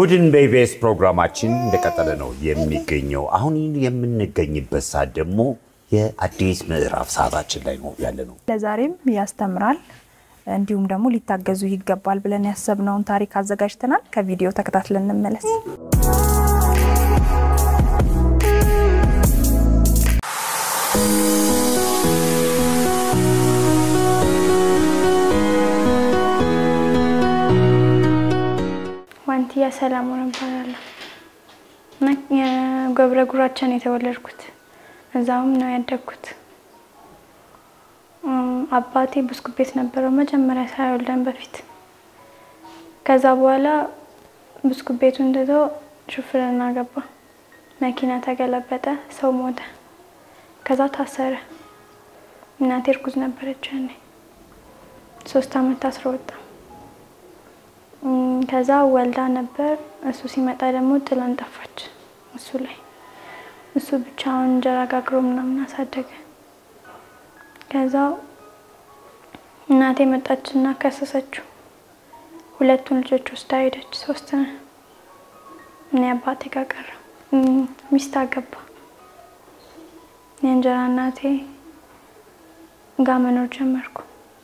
እሁድን በኢቢኤስ ፕሮግራማችን እንደቀጠለ ነው የሚገኘው። አሁን የምንገኝበት ሰዓት ደግሞ የአዲስ ምዕራፍ ሰዓታችን ላይ ነው ያለ ነው። ለዛሬም ያስተምራል እንዲሁም ደግሞ ሊታገዙ ይገባል ብለን ያሰብነውን ታሪክ አዘጋጅተናል። ከቪዲዮ ተከታትለን እንመለስ። ዋንትያ ሰላሙን እባላለሁ እና የገብረ ጉራቻን የተወለድኩት እዛውም ነው ያደግኩት። አባቴ ብስኩት ቤት ነበረው መጀመሪያ ሳይወልደን በፊት። ከዛ በኋላ ብስኩት ቤቱን ትቶ ሹፍርና ገባ። መኪና ተገለበጠ፣ ሰው ሞተ። ከዛ ታሰረ። እናቴ እርጉዝ ነበረች ያኔ ሶስት አመት ታስሮ ወጣ። ከዛ ወልዳ ነበር። እሱ ሲመጣ ደግሞ ጥላን ጠፋች። እሱ ላይ እሱ ብቻውን እንጀራ ጋግሮ ምናምን አሳደገ። ከዛ እናቴ መጣችና ከሰሰችው። ሁለቱን ልጆች ወስዳ ሄደች። ሶስት ነን። እኔ አባቴ ጋር ቀረ። ሚስት አገባ። የእንጀራ እናቴ ጋር መኖር ጀመርኩ።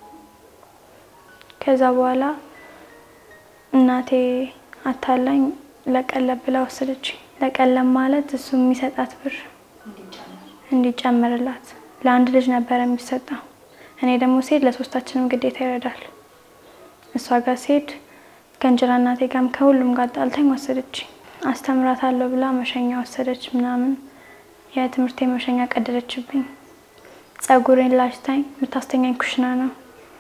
ከዛ በኋላ እናቴ አታላኝ ለቀለብ ብላ ወሰደች። ለቀለብ ማለት እሱ የሚሰጣት ብር እንዲጨምርላት ለአንድ ልጅ ነበረ የሚሰጠው። እኔ ደግሞ ሴት ለሶስታችንም ግዴታ ይረዳል። እሷ ጋር ሴት ከእንጀራ እናቴ ጋርም ከሁሉም ጋር ጣልታኝ ወሰደች። አስተምራታለሁ ብላ መሸኛ ወሰደች ምናምን የትምህርቴ መሸኛ ቀደደችብኝ። ጸጉሬን ላጭታኝ የምታስተኛኝ ኩሽና ነው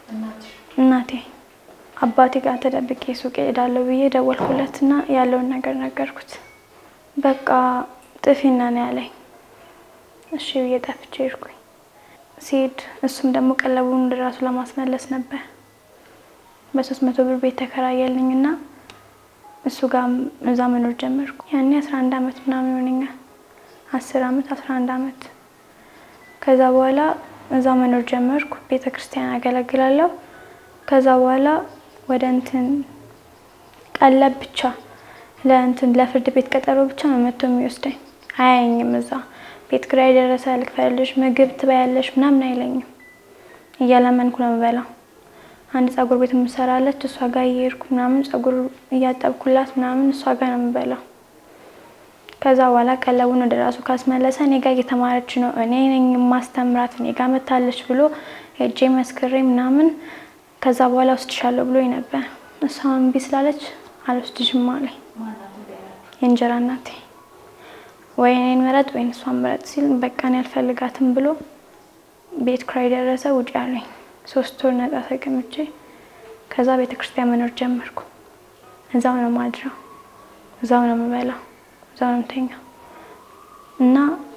እናቴ አባቴ ጋር ተደብቄ ሱቅ እሄዳለሁ ብዬ ደወልኩለት እና ያለውን ነገር ነገርኩት። በቃ ጥፊና ነው ያለኝ። እሺ ብዬ ጠፍቼ ሄድኩኝ። ሲሄድ እሱም ደግሞ ቀለቡን ወደ ራሱ ለማስመለስ ነበር። በሶስት መቶ ብር ቤት ተከራየልኝ እና እሱ ጋር እዛ መኖር ጀመርኩ። ያኔ አስራ አንድ አመት ምናምን ይሆነኛል። አስር አመት አስራ አንድ አመት ከዛ በኋላ እዛ መኖር ጀመርኩ። ቤተ ክርስቲያን አገለግላለሁ። ከዛ በኋላ ወደ እንትን ቀለብ ብቻ ለእንትን ለፍርድ ቤት ቀጠሮ ብቻ ነው መጥቶ የሚወስደኝ። አያየኝም። እዛ ቤት ኪራይ ደረሰ ልክፈልሽ፣ ምግብ ትበያለሽ ምናምን አይለኝም። እያለመንኩ ነው የምበላው። አንድ ጸጉር ቤት የምሰራለች እሷ ጋር እየሄድኩ ምናምን ጸጉር እያጠብኩላት ምናምን እሷ ጋር ነው የምበላው። ከዛ በኋላ ቀለቡን ወደ ራሱ ካስመለሰ እኔ ጋር እየተማረች ነው እኔ ነኝ የማስተምራት እኔ ጋር መታለች ብሎ ሄጄ መስክሬ ምናምን ከዛ በኋላ ወስድሻለሁ ብሎ ነበር። እሷ እምቢ ስላለች አልወስድሽም አለኝ። የእንጀራ እናቴ ወይ እኔን ምረጥ ወይን እሷን ምረጥ ሲል በቃ እኔ አልፈልጋትም ብሎ ቤት ኪራይ ደረሰ ውጭ አለኝ። ሶስት ወር ነጻ ተቀምጬ ከዛ ቤተ ክርስቲያን መኖር ጀመርኩ። እዛው ነው ማድረው፣ እዛው ነው የምበላው፣ እዛው ነው የምተኛው እና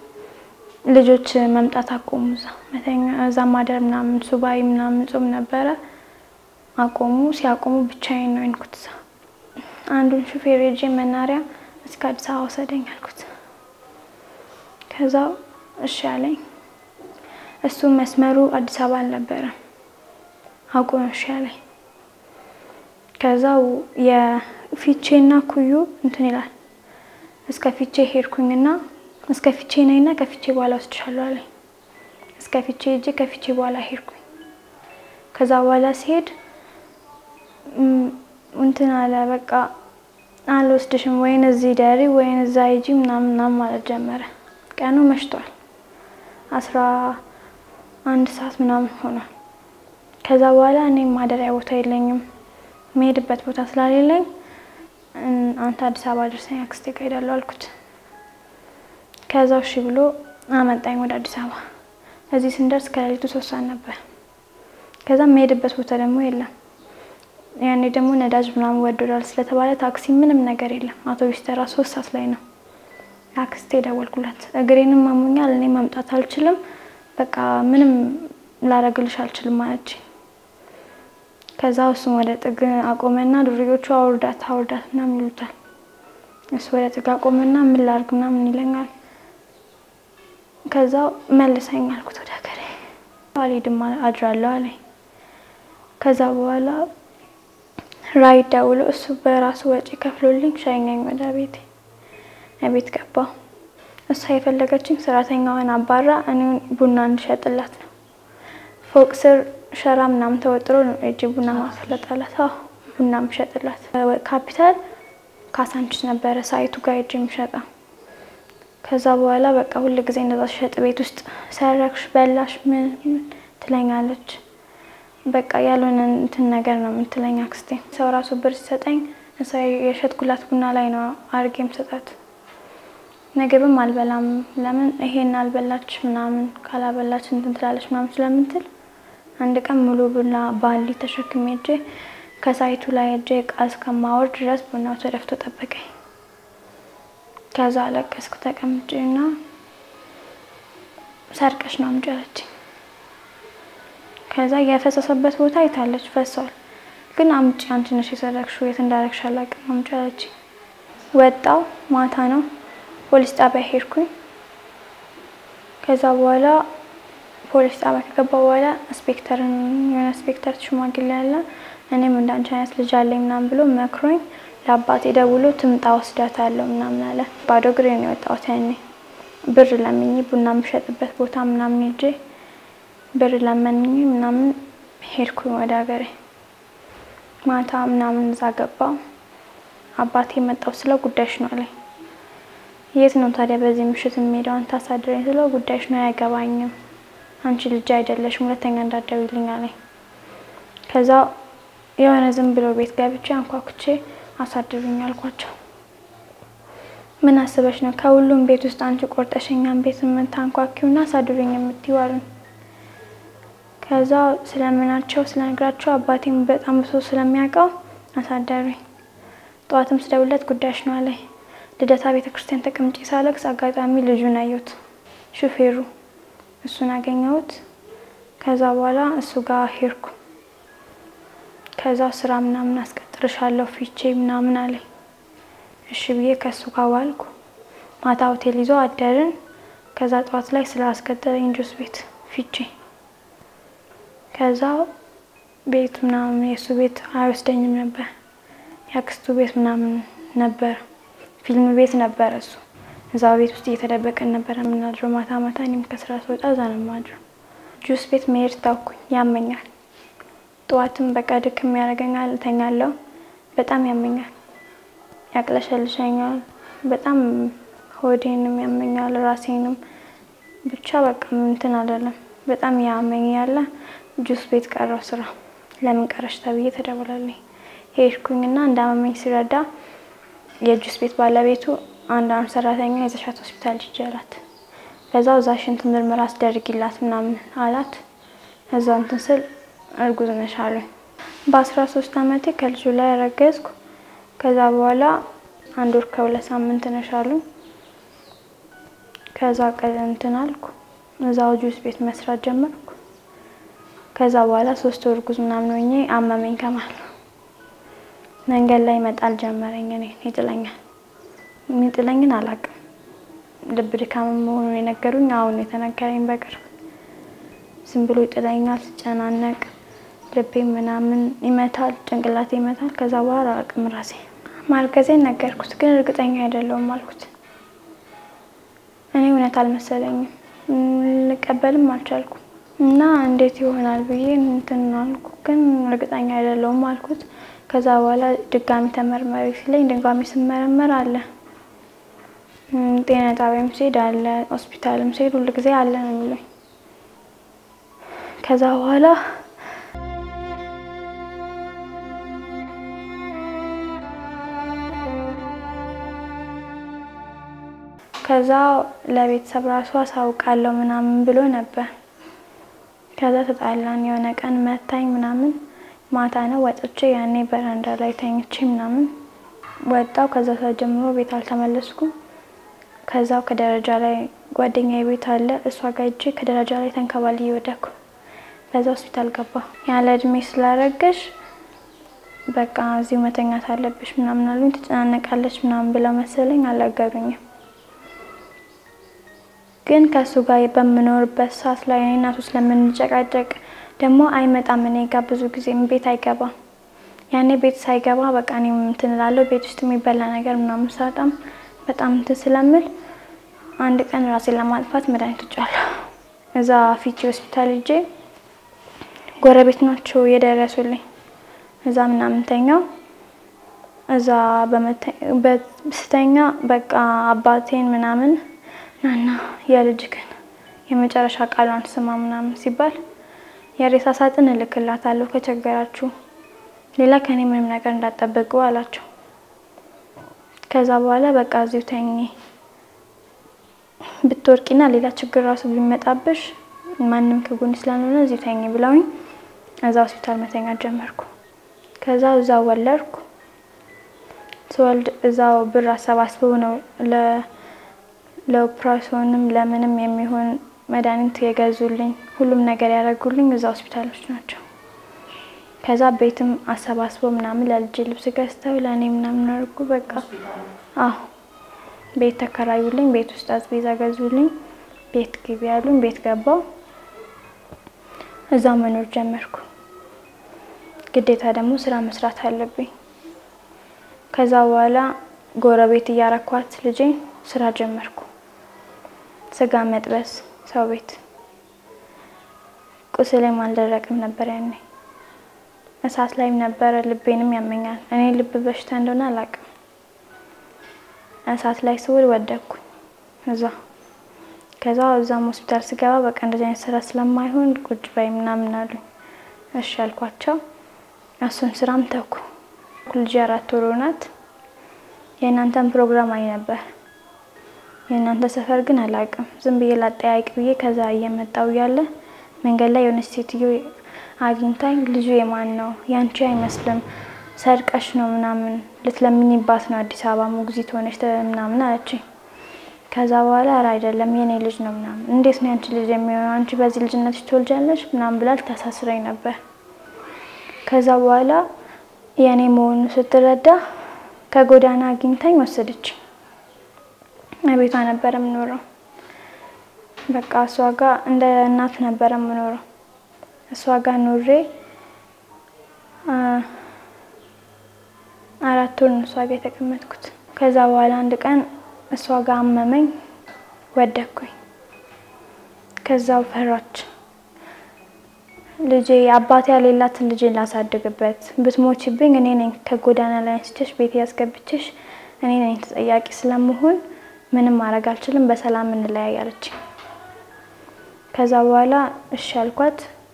ልጆች መምጣት አቆሙ። እዛ መተኛ እዛ ማደር ምናምን ሱባኤ ምናምን ጾም ነበረ አቆሙ። ሲያቆሙ ብቻዬን ነው የሆንኩት። እዛ አንዱን ሹፌር ሄጄ መናሪያ እስከ አዲስ አበባ ወሰደኝ አልኩት። ከዛ እሺ አለኝ። እሱ መስመሩ አዲስ አበባ አልነበረም አቁም እሺ አለኝ። ከዛው የፊቼና ኩዩ እንትን ይላል እስከ ፊቼ ሄድኩኝና እስከ ፊቼ ነኝና ከፊቼ በኋላ ወስድሻለሁ አለኝ። እስከ ፊቼ ሄጄ ከፊቼ በኋላ ሄድኩኝ። ከዛ በኋላ ሲሄድ እንትን አለ በቃ አልወስድሽም፣ ወይን እዚህ ደሪ ወይን እዛ ሂጂ ምናምን ምናምን ማለት ጀመረ። ቀኑ መሽቷል፣ አስራ አንድ ሰዓት ምናምን ሆኗል። ከዛ በኋላ እኔ ማደሪያ ቦታ የለኝም፣ የምሄድበት ቦታ ስላሌለኝ አንተ አዲስ አበባ ደርሰኝ አክስቴ ጋር ሄዳለሁ አልኩት። ከዛ እሺ ብሎ አመጣኝ ወደ አዲስ አበባ። እዚህ ስንደርስ ከሌሊቱ ሶስት ሰዓት ነበር። ከዛ የምሄድበት ቦታ ደግሞ የለም። ያኔ ደግሞ ነዳጅ ምናምን ወዶዳል ስለተባለ ታክሲ ምንም ነገር የለም። አውቶቢስ ተራ ሶስት ሰዓት ላይ ነው። አክስቴ ደወልኩላት። እግሬንም አሞኛል፣ እኔ መምጣት አልችልም፣ በቃ ምንም ላረግልሽ አልችልም ማለች። ከዛ እሱም ወደ ጥግ አቆመና ዱርዮቹ አውርዳት አውርዳት ምናምን ይሉታል። እሱ ወደ ጥግ አቆመና ምን ላርግ ምናምን ይለኛል። ከዛ መልሰኝ አልኩት ወደ ሀገሬ። አልሄድም አድራለሁ አለኝ። ከዛ በኋላ ራይድ ደውሎ እሱ በራሱ ወጪ ከፍሎልኝ ሸኘኝ ወደ ቤቴ። ቤት ገባሁ። እሷ የፈለገችኝ ሰራተኛዋን አባራ እኔን ቡና እንድሸጥላት ነው። ፎቅ ስር ሸራ ምናምን ተወጥሮ ነው እጅ ቡና ማስለጣላት። አዎ ቡና ምሸጥላት። ካፒታል ካሳንችስ ነበረ ሳይቱ ጋር እጅ የሚሸጠው። ከዛ በኋላ በቃ ሁል ጊዜ እንደዛ ሸጥ ቤት ውስጥ ሰረክሽ፣ በላሽ ምን ምን ትለኛለች። በቃ ያልሆነ እንትን ነገር ነው የምትለኝ አክስቴ። ሰው ራሱ ብር ሲሰጠኝ እሷ የሸጥኩላት ቡና ላይ ነው አድርጌ የምሰጣት። ምግብም አልበላም። ለምን ይሄን አልበላች ምናምን ካላበላች እንትን ትላለች ምናምን ስለምትል አንድ ቀን ሙሉ ቡና ባሊ ተሸክሜ እጄ ከሳይቱ ላይ እጄ እቃ እስከማወርድ ድረስ ቡናው ተደፍቶ ጠበቀኝ። ከዛ አለቀስኩ ተቀምጬ እና ሰርቀሽ ነው አምጪ አለችኝ። ከዛ የፈሰሰበት ቦታ አይታለች ፈሷል። ግን አምጪ አንቺ ነሽ የሰረቅሽው የት እንዳረግሽ አላውቅም አምጪ አለችኝ። ወጣው ማታ ነው ፖሊስ ጣቢያ ሄድኩኝ። ከዛ በኋላ ፖሊስ ጣቢያ ከገባ በኋላ ኢንስፔክተርን የሆነ ኢንስፔክተር ሽማግሌ ያለ እኔም እንዳንቺ አይነት ልጅ አለኝ ምናምን ብሎ መክሮኝ ለአባቴ ደውሎ ትምጣ ወስዳታለሁ ምናምን አለ። ባዶ እግሬ ነው የወጣሁት ያኔ ብር ለምኜ ቡና የምሸጥበት ቦታ ምናምን ሄጄ ብር ለመንኝ ምናምን ሄድኩኝ ወደ ሀገሬ። ማታ ምናምን እዛ ገባው። አባቴ መጣው ስለው ጉዳይሽ ነው አለኝ። የት ነው ታዲያ በዚህ ምሽት የሚሄደው? አንተ አሳድረኝ ስለው ጉዳይሽ ነው አያገባኝም፣ አንቺ ልጅ አይደለሽም፣ ሁለተኛ እንዳትደውይልኝ አለኝ። ከዛ የሆነ ዝም ብሎ ቤት ገብቼ አንኳኩቼ አሳድሩኝ አልኳቸው። ምን አስበሽ ነው ከሁሉም ቤት ውስጥ አንቺ ቆርጠሸኛን ቤት የምታንኳኪውና አሳድሩኝ የምትይው አሉኝ። ከዛ ስለምናቸው ስለነግራቸው አባቴም በጣም ብሶ ስለሚያውቀው አሳደሩኝ። ጠዋትም ስደውለት ጉዳይሽ ነው አለኝ። ልደታ ቤተ ክርስቲያን ተቀምጬ ሳለቅስ አጋጣሚ ልጁን አየሁት፣ ሹፌሩ እሱን አገኘሁት። ከዛ በኋላ እሱ ጋር ሄድኩ። ከዛ ስራ ምናምን አስቀጥርሻለሁ ፊቼ ምናምን አለኝ። እሺ ብዬ ከእሱ ጋር ዋልኩ። ማታ ሆቴል ይዞ አደርን። ከዛ ጠዋት ላይ ስራ አስቀጠረኝ ጁስ ቤት ፊቼ። ከዛ ቤት ምናምን የእሱ ቤት አይወስደኝም ነበር፣ የአክስቱ ቤት ምናምን ነበር ፊልም ቤት ነበረ እሱ። እዛ ቤት ውስጥ እየተደበቀን ነበረ የምናድረው ማታ ማታ። እኔም ከስራ ስወጣ እዛ ነው የማድረው። ጁስ ቤት መሄድ ታውኩኝ፣ ያመኛል። ጠዋትም በቃ ድክም ያደርገኛል፣ እተኛለሁ። በጣም ያመኛል፣ ያቅለሸልሸኛል። በጣም ሆዴንም ያመኛል፣ ራሴንም ብቻ በቃ እንትን አይደለም። በጣም ያመኝ ያለ ጁስ ቤት ቀረው ስራ። ለምን ቀረሽ ተብዬ ተደውላለኝ። ሄድኩኝና እንዳመመኝ ሲረዳ የጁስ ቤት ባለቤቱ አንድ አንድ ሰራተኛ የዘሻት ሆስፒታል ሂጅ አላት። በዛው እዛ ሽንት ምርመራ አስደርጊላት ምናምን አላት። እዛው እንትን ስል እርጉዝ ነሽ አሉኝ። በአስራ ሶስት አመቴ ከልጁ ላይ ያረገዝኩ። ከዛ በኋላ አንድ ወር ከሁለት ሳምንት ነሽ አሉኝ። ከዛ ቀን እንትን አልኩ። እዛው ጁስ ቤት መስራት ጀመርኩ። ከዛ በኋላ ሶስት ወር እርጉዝ ምናምን ሆኜ አመመኝ ከማል መንገድ ላይ መጣል ጀመረኝ። እኔ ይጥለኛል። የሚጥለኝን አላውቅም። ልብ ድካም መሆኑን የነገሩኝ አሁን የተነገረኝ በቅርብ። ዝም ብሎ ይጥለኛል። ስጨናነቅ ልቤ ምናምን ይመታል፣ ጭንቅላቴ ይመታል። ከዛ በኋላ አላውቅም ራሴ ማርገዜን ነገርኩት፣ ግን እርግጠኛ አይደለሁም አልኩት። እኔ እውነት አልመሰለኝም፣ ልቀበልም አልቻልኩም እና እንዴት ይሆናል ብዬ እንትን አልኩ፣ ግን እርግጠኛ አይደለሁም አልኩት። ከዛ በኋላ ድጋሚ ተመርመሪ ሲለኝ ድጋሚ ስመረመር አለ። ጤና ጣቢያም ሲሄድ አለ፣ ሆስፒታልም ሲሄድ ሁሉ ጊዜ አለ ነው የሚሉኝ። ከዛ በኋላ ከዛ ለቤተሰብ ራሱ አሳውቃለሁ ምናምን ብሎ ነበር። ከዛ ተጣላን። የሆነ ቀን መታኝ ምናምን ማታ ነው ወጥቼ ያኔ በረንዳ ላይ ተኝቼ ምናምን ወጣው። ከዛ ሰዓት ጀምሮ ቤት አልተመለስኩም። ከዛው ከደረጃ ላይ ጓደኛዬ ቤት አለ እሷ ጋር ሂጄ ከደረጃ ላይ ተንከባልዬ ወደኩ። በዛ ሆስፒታል ገባ። ያለ እድሜ ስላረገሽ በቃ እዚሁ መተኛት አለብሽ ምናምን አሉኝ። ትጨናነቃለች ምናምን ብለው መሰለኝ አልነገሩኝም። ግን ከእሱ ጋር በምኖርበት ሰዓት ላይ እኔ እናቱ ስለምንጨቃጨቅ ደግሞ አይመጣም እኔ ጋር ብዙ ጊዜ ቤት አይገባም። ያኔ ቤት ሳይገባ በቃ እኔም እንትን እላለሁ። ቤት ውስጥ የሚበላ ነገር ምናምን ሳጣም በጣም እንትን ስለምል አንድ ቀን ራሴን ለማጥፋት መድኃኒት ውጫለሁ። እዛ ፊቺ ሆስፒታል ሄጄ ጎረቤት ናቸው የደረሱልኝ። እዛ ምናምን ተኛው። እዛ በስተኛ በቃ አባቴን ምናምን ናና የልጅክን የመጨረሻ ቃሏን ስማ ምናምን ሲባል የሬሳ ሳጥን እልክላታለሁ ከቸገራችሁ ሌላ ከኔ ምንም ነገር እንዳጠበቁ አላቸው። ከዛ በኋላ በቃ እዚሁ ተኝ ብትወርቂና ሌላ ችግር ራሱ ቢመጣብሽ ማንም ከጎን ስላልሆነ እዚሁ ተኝ ብለውኝ እዛ ሆስፒታል መተኛት ጀመርኩ። ከዛ እዛው ወለድኩ። ስወልድ እዛው ብር አሰባስበው ነው ለኦፕራሲዮንም ለምንም የሚሆን መድኃኒት የገዙልኝ ሁሉም ነገር ያደረጉልኝ እዛ ሆስፒታሎች ናቸው። ከዛ ቤትም አሰባስበው ምናምን ለልጅ ልብስ ገዝተው ለእኔ ምናምን አድርጉ። በቃ አዎ ቤት ተከራዩልኝ። ቤት ውስጥ አስቤዛ ገዙልኝ። ቤት ግቢ ያሉኝ። ቤት ገባው። እዛ መኖር ጀመርኩ። ግዴታ ደግሞ ስራ መስራት አለብኝ። ከዛ በኋላ ጎረቤት እያረኳት ልጄ ስራ ጀመርኩ። ስጋ መጥበስ ሰው ቤት ቁስሌም አልደረቅም ነበር ያኔ እሳት ላይም ነበረ። ልቤንም ያመኛል። እኔ ልብ በሽታ እንደሆነ አላውቅም። እሳት ላይ ስውል ወደኩኝ እዛ። ከዛ እዛም ሆስፒታል ስገባ በቃ እንደዚህ አይነት ስራ ስለማይሆን ቁጭ በይ ምናምን አሉኝ። እሺ አልኳቸው። እሱን ስራም ተኩ። ልጅ አራት ወር ናት። የእናንተን ፕሮግራም አይ ነበር የእናንተ ሰፈር ግን አላውቅም። ዝም ብዬ ላጠያይቅ ብዬ ከዛ እየመጣው እያለ መንገድ ላይ የሆነች ሴትዮ አግኝታኝ ልጁ የማን ነው? ያንቺ አይመስልም ሰርቀሽ ነው ምናምን ልትለምኝባት ነው አዲስ አበባ ሞግዚት ሆነች ምናምን አለችኝ። ከዛ በኋላ ኧረ አይደለም የኔ ልጅ ነው ምናምን። እንዴት ነው ያንቺ ልጅ የሚሆነው? አንቺ በዚህ ልጅነትሽ ትወልጃለሽ ምናምን ብላ ልታሳስረኝ ነበር። ከዛ በኋላ የእኔ መሆኑ ስትረዳ ከጎዳና አግኝታኝ ወሰደች። ቤቷ ነበረ የምኖረው። በቃ እሷ ጋር እንደ እናት ነበረ የምኖረው። እሷ ጋር ኑሬ አራት ወር ነው እሷ ጋር የተቀመጥኩት። ከዛ በኋላ አንድ ቀን እሷ ጋር አመመኝ፣ ወደኩኝ። ከዛው ፈራች ልጄ አባቴ ያሌላትን ልጄን ላሳድግበት ብትሞችብኝ እኔ ነኝ ከጎዳና ላይ አንስቼሽ ቤት ያስገብችሽ እኔ ነኝ ተጠያቂ ስለመሆን ምንም ማድረግ አልችልም፣ በሰላም እንለያይ አለችኝ። ከዛ በኋላ እሺ አልኳት።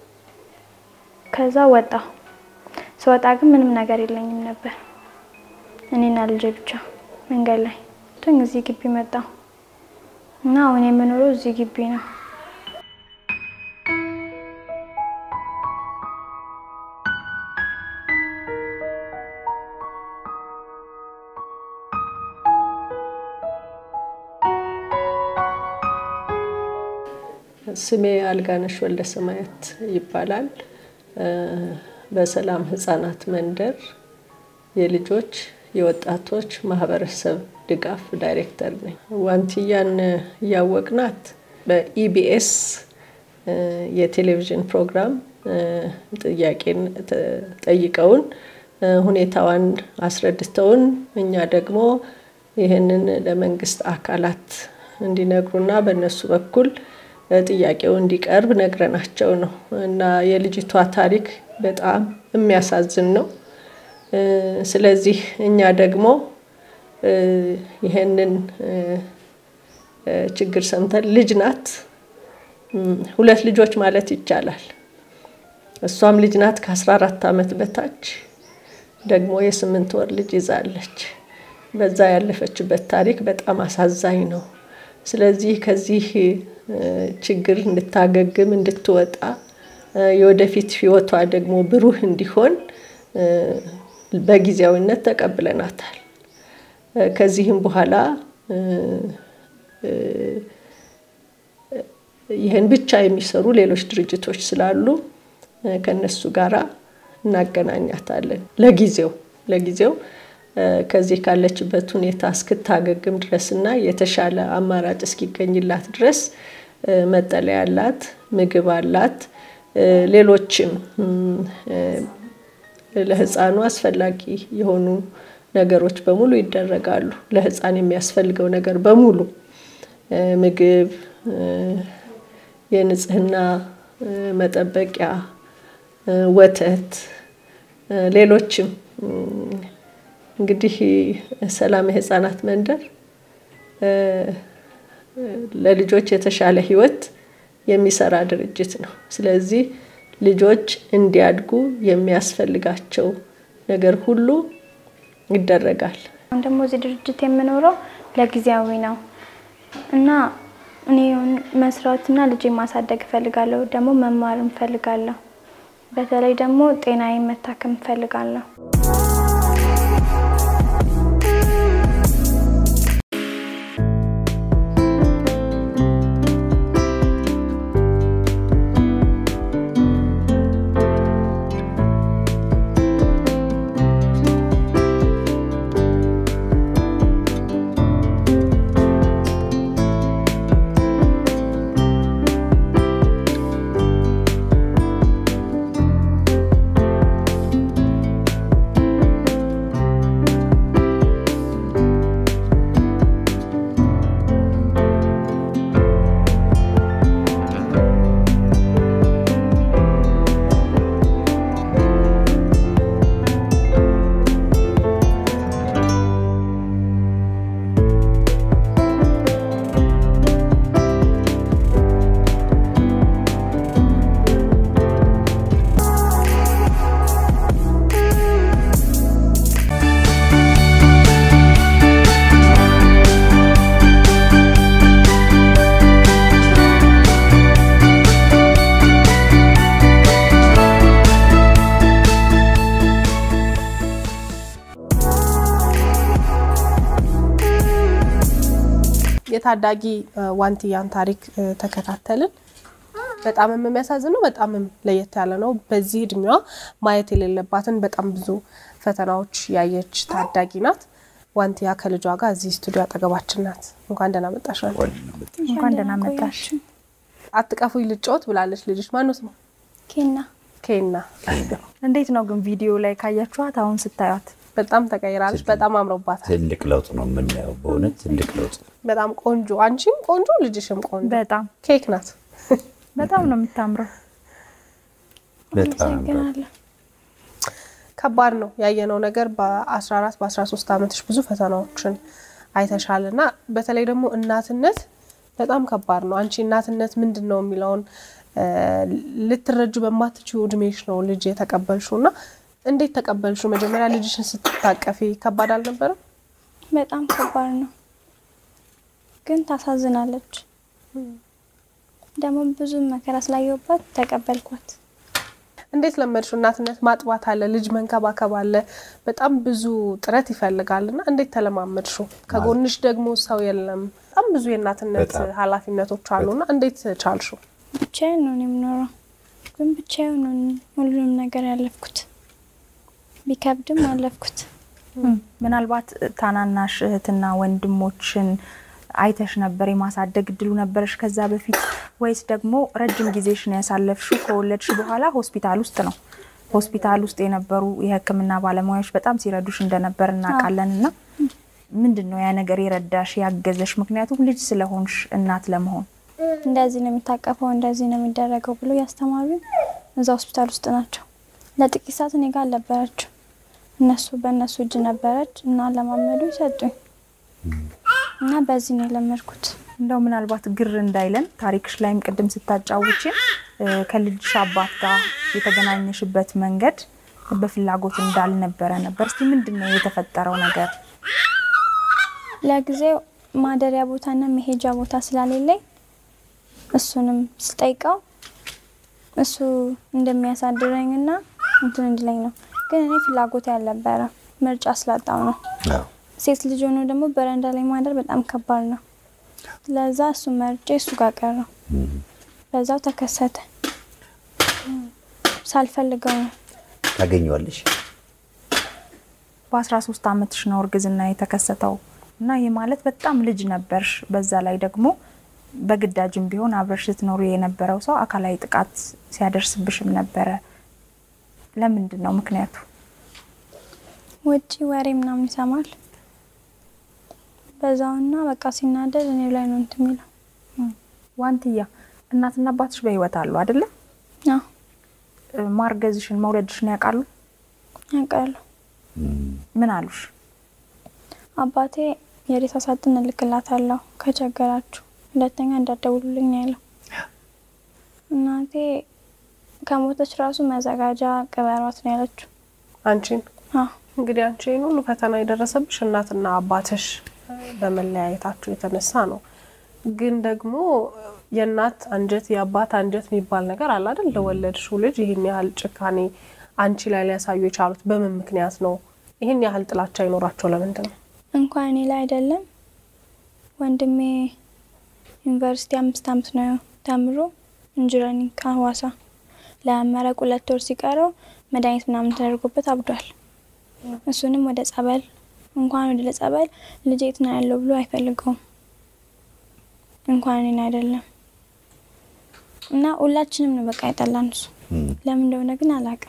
ከዛ ወጣ ስወጣ ግን ምንም ነገር የለኝም ነበር እኔና ልጄ ብቻ መንገድ ላይ ቶኝ እዚህ ግቢ መጣሁ እና አሁን የምኖረው እዚህ ግቢ ነው። ስሜ አልጋነሽ ወልደ ሰማያት ይባላል። በሰላም ህጻናት መንደር የልጆች የወጣቶች ማህበረሰብ ድጋፍ ዳይሬክተር ነኝ። ዋንትያን እያወቅናት በኢቢኤስ የቴሌቪዥን ፕሮግራም ጥያቄን ጠይቀውን ሁኔታዋን አስረድተውን እኛ ደግሞ ይህንን ለመንግስት አካላት እንዲነግሩና በእነሱ በኩል ጥያቄው እንዲቀርብ ነግረናቸው ነው እና የልጅቷ ታሪክ በጣም የሚያሳዝን ነው። ስለዚህ እኛ ደግሞ ይህንን ችግር ሰምተን ልጅ ናት፣ ሁለት ልጆች ማለት ይቻላል። እሷም ልጅ ናት ከ14 ዓመት በታች ደግሞ የስምንት ወር ልጅ ይዛለች። በዛ ያለፈችበት ታሪክ በጣም አሳዛኝ ነው። ስለዚህ ከዚህ ችግር እንድታገግም እንድትወጣ የወደፊት ህይወቷ ደግሞ ብሩህ እንዲሆን በጊዜያዊነት ተቀብለናታል። ከዚህም በኋላ ይህን ብቻ የሚሰሩ ሌሎች ድርጅቶች ስላሉ ከነሱ ጋራ እናገናኛታለን። ለጊዜው ለጊዜው ከዚህ ካለችበት ሁኔታ እስክታገግም ድረስ እና የተሻለ አማራጭ እስኪገኝላት ድረስ መጠለያ አላት፣ ምግብ አላት፣ ሌሎችም ለህፃኑ አስፈላጊ የሆኑ ነገሮች በሙሉ ይደረጋሉ። ለህፃን የሚያስፈልገው ነገር በሙሉ ምግብ፣ የንጽህና መጠበቂያ፣ ወተት፣ ሌሎችም እንግዲህ ሰላም የህፃናት መንደር ለልጆች የተሻለ ህይወት የሚሰራ ድርጅት ነው። ስለዚህ ልጆች እንዲያድጉ የሚያስፈልጋቸው ነገር ሁሉ ይደረጋል። አሁን ደግሞ እዚህ ድርጅት የምኖረው ለጊዜያዊ ነው እና እኔ መስራትና ልጄ ማሳደግ እፈልጋለሁ። ደግሞ መማር እፈልጋለሁ። በተለይ ደግሞ ጤናዬ መታከም እፈልጋለሁ። የታዳጊ ዋንትያን ታሪክ ተከታተልን። በጣም የሚያሳዝነው በጣም ለየት ያለ ነው። በዚህ እድሜዋ ማየት የሌለባትን በጣም ብዙ ፈተናዎች ያየች ታዳጊ ናት። ዋንትያ ከልጇ ጋር እዚህ ስቱዲዮ አጠገባችን ናት። እንኳን ደህና መጣሽ። እንኳን ደህና መጣሽ። አትቀፉኝ ልጫወት ብላለች ልጅሽ። ማነው ስሟ? ኬና ኬና። እንዴት ነው ግን ቪዲዮ ላይ ካያችኋት አሁን ስታዩት? በጣም ተቀይራለች። በጣም አምሮባታል። ትልቅ ለውጥ ነው የምናየው። በእውነት ትልቅ ለውጥ በጣም ቆንጆ፣ አንቺም ቆንጆ፣ ልጅሽም ቆንጆ። በጣም ኬክ ናት። በጣም ነው የምታምረው። በጣም አመሰግናለሁ። ከባድ ነው ያየነው ነገር። በ14 በ13 ዓመትሽ ብዙ ፈተናዎችን አይተሻል እና በተለይ ደግሞ እናትነት በጣም ከባድ ነው። አንቺ እናትነት ምንድን ነው የሚለውን ልትረጁ በማትችው እድሜሽ ነው ልጅ የተቀበልሽው እና እንዴት ተቀበልሽው? መጀመሪያ ልጅሽን ስትታቀፊ ከባድ አልነበረም? በጣም ከባድ ነው፣ ግን ታሳዝናለች። ደግሞ ብዙ መከራ ስላየሁባት ተቀበልኳት። እንዴት ለመድሽው? እናትነት ማጥባት አለ፣ ልጅ መንከባከብ አለ፣ በጣም ብዙ ጥረት ይፈልጋል እና እንዴት ተለማመድሽው? ከጎንሽ ደግሞ ሰው የለም። በጣም ብዙ የእናትነት በጣም። ኃላፊነቶች አሉና እንዴት ቻልሽው? ብቻዬን ነው እኔ የምኖረው፣ ግን ብቻዬን ነው ሁሉንም ነገር ያለፍኩት። ቢከብድም አለፍኩት። ምናልባት ታናናሽ እህትና ወንድሞችን አይተሽ ነበር? የማሳደግ እድሉ ነበረሽ ከዛ በፊት ወይስ ደግሞ ረጅም ጊዜሽን ያሳለፍሽው ከወለድሽ በኋላ ሆስፒታል ውስጥ ነው? ሆስፒታል ውስጥ የነበሩ የሕክምና ባለሙያዎች በጣም ሲረዱሽ እንደነበር እናውቃለን። እና ምንድን ነው ያ ነገር የረዳሽ ያገዘሽ? ምክንያቱም ልጅ ስለሆንሽ እናት ለመሆን እንደዚህ ነው የሚታቀፈው፣ እንደዚህ ነው የሚደረገው ብሎ ያስተማሩ እዛ ሆስፒታል ውስጥ ናቸው። ለጥቂት ሰዓት እኔ ጋር አልነበረችው። እነሱ በእነሱ እጅ ነበረች እና ለማመዱ ይሰጡኝ እና በዚህ ነው የለመድኩት። እንደው ምናልባት ግር እንዳይለን ታሪክሽ ላይም ቅድም ስታጫውችን ከልጅሽ አባት ጋር የተገናኘሽበት መንገድ በፍላጎት እንዳልነበረ ነበር። እስቲ ምንድን ነው የተፈጠረው ነገር? ለጊዜው ማደሪያ ቦታና መሄጃ ቦታ ስላሌለኝ እሱንም ስጠይቀው እሱ እንደሚያሳድረኝና እንትን እንድለኝ ነው። ግን እኔ ፍላጎት ያልነበረ ምርጫ ስላጣው ነው። አዎ። ሴት ልጅ ሆኖ ደግሞ በረንዳ ላይ ማደር በጣም ከባድ ነው። ለዛ እሱ መርጬ እሱ ጋር ቀረው። በዛው ተከሰተ። ሳልፈልገው ነው። ታገኘዋለሽ። በ13 ዓመትሽ ነው እርግዝና የተከሰተው እና ይህ ማለት በጣም ልጅ ነበርሽ። በዛ ላይ ደግሞ በግዳጅም ቢሆን አብረሽ ስትኖሩ የነበረው ሰው አካላዊ ጥቃት ሲያደርስብሽም ነበረ። ለምንድን ነው ምክንያቱ? ውጪ ወሬ ምናምን ይሰማል። በዛውና በቃ ሲናደድ እኔ ላይ ነው እንትን የሚለው። ዋንትያ እናትና አባትሽ በህይወት አሉ አይደለ? አዎ እ፣ ማርገዝሽን መውለድሽን ያውቃሉ? ያውቃሉ። ምን አሉሽ? አባቴ የሬሳ ሳጥን እልክላታለሁ ከቸገራችሁ፣ ሁለተኛ እንዳትደውሉልኝ ነው ያለው። እናቴ ከሞተች ራሱ መዘጋጃ ቅበሯት ነው ያለችው። አንቺን አዎ እንግዲህ አንቺ ይህን ሁሉ ፈተና የደረሰብሽ እናትና አባትሽ በመለያየታችሁ የተነሳ ነው። ግን ደግሞ የእናት አንጀት የአባት አንጀት የሚባል ነገር አለ አይደል? ለወለድሽው ልጅ ይህን ያህል ጭካኔ አንቺ ላይ ሊያሳዩ የቻሉት በምን ምክንያት ነው? ይህን ያህል ጥላቻ ይኖራቸው ለምንድን ነው? እንኳን እኔ ላይ አይደለም ወንድሜ ዩኒቨርሲቲ አምስት አመት ነው ተምሮ ኢንጂነሪንግ ከሀዋሳ ለመመረቅ ሁለት ወር ሲቀረው መድኃኒት ምናምን ተደርጎበት አብዷል። እሱንም ወደ ጸበል እንኳን ወደ ጸበል ልጄ የት ነው ያለው ብሎ አይፈልገውም። እንኳን እኔን አይደለም እና ሁላችንም ነው በቃ የጠላን እሱ ለምን እንደሆነ ግን አላውቅም።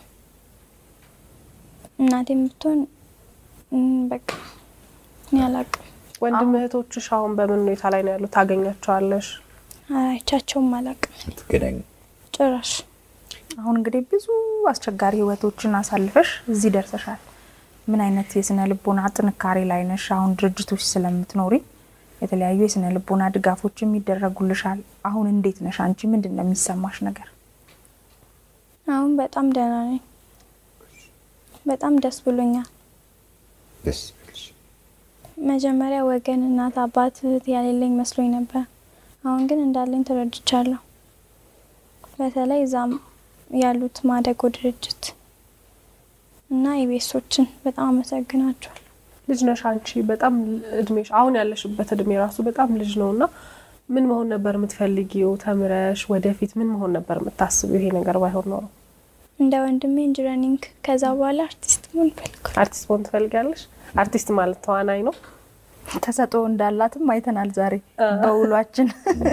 እናቴም ብትሆን እም፣ በቃ እኔ አላውቅም። ወንድም እህቶችሽ አሁን በምን ሁኔታ ላይ ነው ያሉት? ታገኛቸዋለሽ? አይቻቸውም አላውቅም ትገናኙ ጭራሽ። አሁን እንግዲህ ብዙ አስቸጋሪ ህይወቶችን አሳልፈሽ እዚህ ደርሰሻል። ምን አይነት የስነ ልቦና ጥንካሬ ላይ ነሽ? አሁን ድርጅቶች ስለምትኖሪ የተለያዩ የስነ ልቦና ድጋፎችም ይደረጉልሻል። አሁን እንዴት ነሽ አንቺ? ምንድን ነው የሚሰማሽ ነገር? አሁን በጣም ደህና ነኝ። በጣም ደስ ብሎኛል። ደስ ይበልሽ። መጀመሪያ ወገን፣ እናት፣ አባት፣ እህት ያሌለኝ መስሎኝ ነበር። አሁን ግን እንዳለኝ ተረድቻለሁ። በተለይ እዛም ያሉት ማደጎ ድርጅት እና ኢቤሶችን በጣም አመሰግናቸዋል። ልጅ ነሽ አንቺ። በጣም እድሜሽ አሁን ያለሽበት እድሜ ራሱ በጣም ልጅ ነው እና ምን መሆን ነበር የምትፈልጊው? ተምረሽ ወደፊት ምን መሆን ነበር የምታስቢው? ይሄ ነገር ባይሆን ኖሮ እንደ ወንድሜ ኢንጂነሪንግ፣ ከዛ በኋላ አርቲስት መሆን ፈልጓል። አርቲስት መሆን ትፈልጊያለሽ? አርቲስት ማለት ተዋናይ ነው። ተሰጥኦ እንዳላትም አይተናል ዛሬ በውሏችን።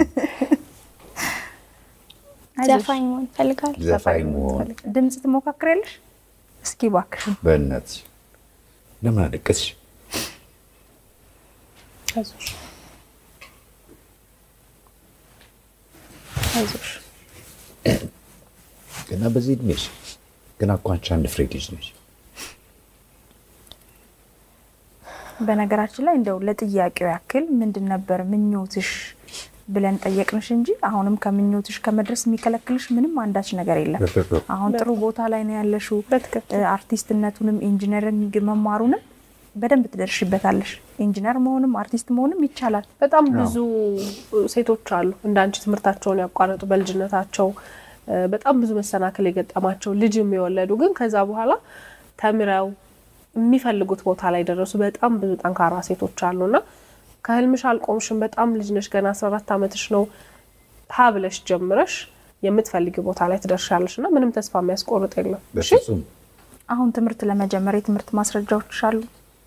አይዞሽ፣ ዘፋኝ መሆን ፈልጋለሁ። ዘፋኝ መሆን ድምጽ ትሞካክሪያለሽ? እስኪ እባክሽን። በእናትሽ ለምን አለቀስሽ? አይዞሽ አይዞሽ። ገና በዚህ እድሜሽ ገና እኮ አንቺ አንድ ፍሬ ልጅ ነሽ። በነገራችን ላይ እንደው ለጥያቄው ያክል ምንድን ነበር ምኞትሽ ብለን ጠየቅንሽ እንጂ አሁንም ከምኞትሽ ከመድረስ የሚከለክልሽ ምንም አንዳች ነገር የለም። አሁን ጥሩ ቦታ ላይ ነው ያለሽው። በትክክል እ፣ አርቲስትነቱንም ኢንጂነሪንግ መማሩንም በደንብ ትደርሽበታለሽ። ኢንጂነር መሆንም አርቲስት መሆንም ይቻላል። በጣም ብዙ ሴቶች አሉ እንዳንቺ ትምህርታቸውን ያቋረጡ በልጅነታቸው እ፣ በጣም ብዙ መሰናክል የገጠማቸው ልጅም የወለዱ ግን ከዛ በኋላ ተምረው የሚፈልጉት ቦታ ላይ ደረሱ በጣም ብዙ ጠንካራ ሴቶች አሉና ከህልምሽ አልቆምሽም። በጣም ልጅ ነሽ፣ ገና 14 ዓመትሽ ነው። ሀ ብለሽ ጀምረሽ የምትፈልጊ ቦታ ላይ ትደርሻለሽ እና ምንም ተስፋ የሚያስቆርጥ የለም። እሺ በፍጹም አሁን ትምህርት ለመጀመር የትምህርት ማስረጃዎች አሉ።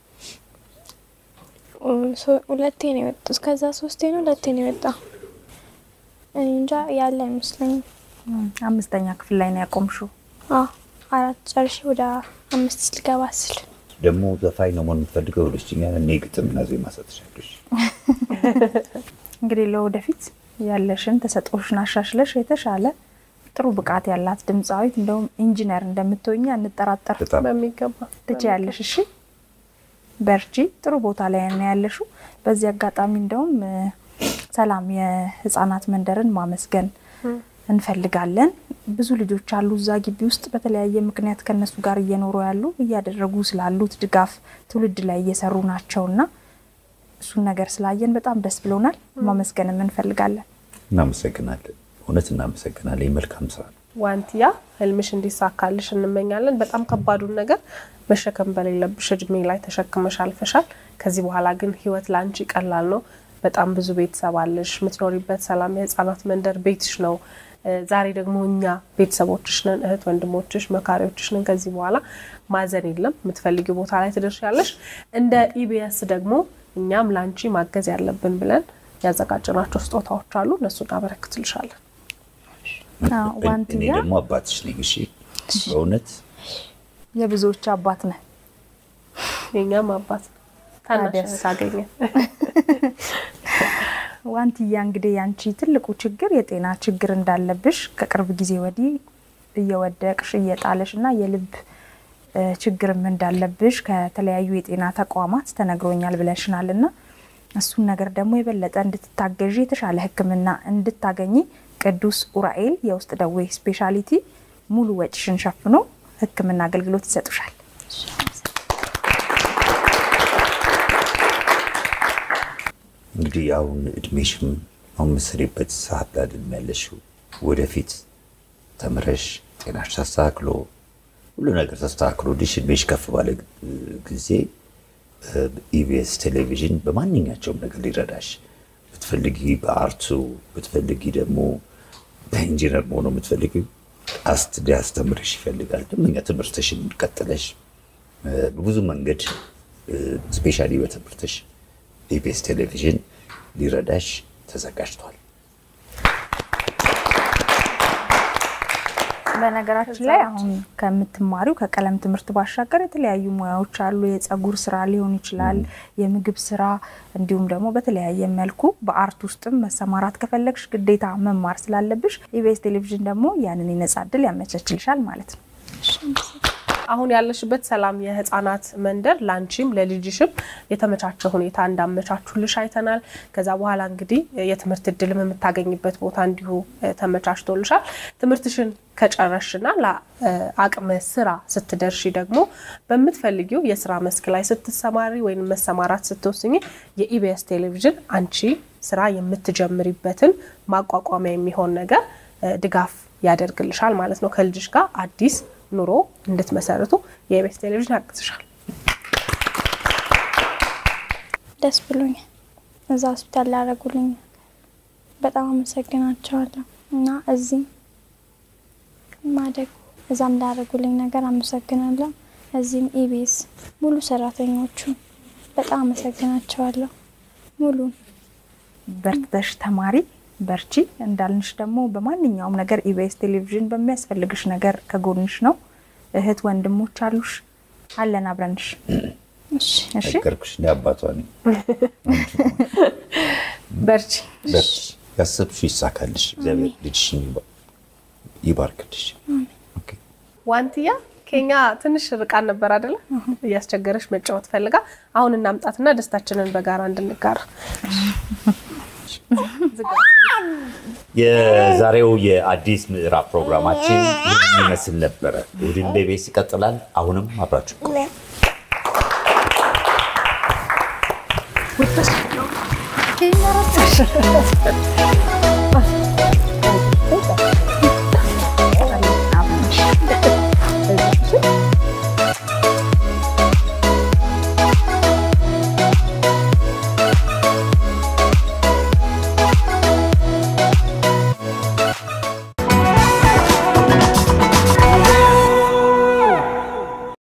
ሶ- ሁለቴ ነው የወጡ እስከዛ ሶስቴ ነው ሁለቴ ነው የወጣ እኔ እንጃ ያለ አይመስለኝም። አምስተኛ ክፍል ላይ ነው ያቆምሽው። አዎ አራት ጨርሼ ወደ አምስት ልገባ ስል ደግሞ ዘፋኝ ነው መሆን የምትፈልገው ብለሽኛል። እኔ ግጥምና ዜማ ሰጥሻለሽ። እንግዲህ ለወደፊት ያለሽን ተሰጥኦሽን አሻሽለሽ የተሻለ ጥሩ ብቃት ያላት ድምፃዊት እንደውም ኢንጂነር እንደምትሆኝ አንጠራጠር። በጣም በሚገባ ትችያለሽ። እሺ በርቺ። ጥሩ ቦታ ላይ ነው ያለሽው። በዚህ አጋጣሚ እንደውም እ፣ ሰላም የህፃናት መንደርን ማመስገን እንፈልጋለን። ብዙ ልጆች አሉ እዛ ግቢ ውስጥ በተለያየ ምክንያት ከነሱ ጋር እየኖሩ ያሉ እያደረጉ ስላሉት ድጋፍ ትውልድ ላይ እየሰሩ ናቸውና እሱን ነገር ስላየን በጣም ደስ ብሎናል። ማመስገንም እንፈልጋለን። እናመሰግናለን። እውነት እናመሰግናለን። የመልካም ስራ ነው። ዋንትያ ህልምሽ እንዲሳካልሽ እንመኛለን። በጣም ከባዱን ነገር መሸከም በሌለብሽ እድሜ ላይ ተሸክመሽ አልፈሻል። ከዚህ በኋላ ግን ህይወት ለአንቺ ቀላል ነው። በጣም ብዙ ቤተሰብ አለሽ። የምትኖሪበት ሰላም የህፃናት መንደር ቤትሽ ነው። እ፣ ዛሬ ደግሞ እኛ ቤተሰቦችሽ ነን፣ እህት ወንድሞችሽ፣ መካሪዎችሽ ነን። ከዚህ በኋላ ማዘን የለም። የምትፈልጊው ቦታ ላይ ትደርሻለሽ። እንደ ኢቢኤስ ደግሞ እኛም ለአንቺ ማገዝ ያለብን ብለን ያዘጋጀናቸው ስጦታዎች አሉ። እነሱ እናበረክትልሻለን። አዎ፣ እኔ ዋንትያ ደግሞ አባትሽ ነኝ። እሺ በእውነት የብዙዎች አባት ነህ። የኛም አባት ነው። ታናሽ ታዲያስ? እህት አገኘ። ዋንትያ እንግዲህ ያንቺ ትልቁ ችግር የጤና ችግር እንዳለብሽ ከቅርብ ጊዜ ወዲህ እየወደቅሽ እየጣለሽ እና የልብ እ፣ ችግርም እንዳለብሽ ከተለያዩ የጤና ተቋማት ተነግሮኛል ብለሽናል እና እሱን ነገር ደግሞ የበለጠ እንድትታገዢ የተሻለ ሕክምና እንድታገኚ ቅዱስ ኡራኤል የውስጥ ደዌ ስፔሻሊቲ ሙሉ ወጪሽን ሸፍኖ ሕክምና አገልግሎት ይሰጡሻል። እንግዲህ አሁን እድሜሽም አሁን የምትሰሪበት ሰዓት ላይ አይደለም ያለሽው። ወደፊት ተምረሽ ጤናሽ ተስተካክሎ ሁሉ ነገር ተስተካክሎ ልሽ እድሜሽ ከፍ ባለ ጊዜ ኢቢኤስ ቴሌቪዥን በማንኛቸውም ነገር ሊረዳሽ ብትፈልጊ በአርቱ ብትፈልጊ ደግሞ በኢንጂነር መሆኑ የምትፈልጊ አስት ሊያስተምርሽ ይፈልጋል። ደንበኛ ትምህርትሽን ቀጥለሽ እ፣ በብዙ መንገድ ስፔሻሊ በትምህርትሽ ኢቢኤስ ቴሌቪዥን ሊረዳሽ ተዘጋጅቷል። በነገራችን ላይ አሁን ከምትማሪው ከቀለም ትምህርት ባሻገር የተለያዩ ሙያዎች አሉ። የጸጉር ስራ ሊሆን ይችላል፣ የምግብ ስራ፣ እንዲሁም ደግሞ በተለያየ መልኩ በአርት ውስጥም መሰማራት ከፈለግሽ ግዴታ መማር ስላለብሽ ኢቢኤስ ቴሌቪዥን ደግሞ ያንን የነጻ እድል ያመቻችልሻል ማለት ነው። አሁን ያለሽበት ሰላም የህፃናት መንደር ላንቺም ለልጅሽም የተመቻቸ ሁኔታ እንዳመቻቹልሽ አይተናል። ከዛ በኋላ እንግዲህ የትምህርት እድልም የምታገኝበት ቦታ እንዲሁ እ፣ ተመቻችቶልሻል። ትምህርትሽን ከጨረሽና ለአቅመ ስራ ስትደርሺ ደግሞ በምትፈልጊው የስራ መስክ ላይ ስትሰማሪ ወይም መሰማራት ስትወስኝ የኢቢኤስ ቴሌቪዥን አንቺ ስራ የምትጀምሪበትን ማቋቋሚያ የሚሆን ነገር እ፣ ድጋፍ ያደርግልሻል ማለት ነው። ከልጅሽ ጋር አዲስ ኑሮ እንድትመሰርቱ የኢቢኤስ ቴሌቪዥን ያግዝሻል። ደስ ብሎኛል። እዛ ሆስፒታል ላደረጉልኝ በጣም አመሰግናቸዋለሁ እና እዚህም ማደጉ እዛም ላደረጉልኝ ነገር አመሰግናለሁ። እዚህም ኢቢኤስ ሙሉ ሰራተኞቹ በጣም አመሰግናቸዋለሁ። ሙሉ በርትተሽ ተማሪ በርቺ። እንዳልንሽ ደግሞ በማንኛውም ነገር ኢቢኤስ ቴሌቪዥን በሚያስፈልግሽ ነገር ከጎንሽ ነው። እህት ወንድሞች አሉሽ፣ አለን አብረንሽ። እሺ እሺ ነገርኩሽ እንደ አባቷ ነኝ። በርቺ። በርቺ፣ ያሰብሽው ይሳካልሽ። እግዚአብሔር ልጅሽን ይባ- ይባርክልሽ። ኦኬ። ዋንትያ ከኛ ትንሽ ርቃን ነበር አደለ? እያስቸገረሽ መጫወት ፈልጋ አሁን እናምጣትና ደስታችንን በጋራ እንድንጋራ ዝጋ። የዛሬው የአዲስ ምዕራፍ ፕሮግራማችን ይህን ይመስል ነበረ። እሑድን በኢቢኤስ ይቀጥላል። አሁንም አብራችሁ ይመረጥሽ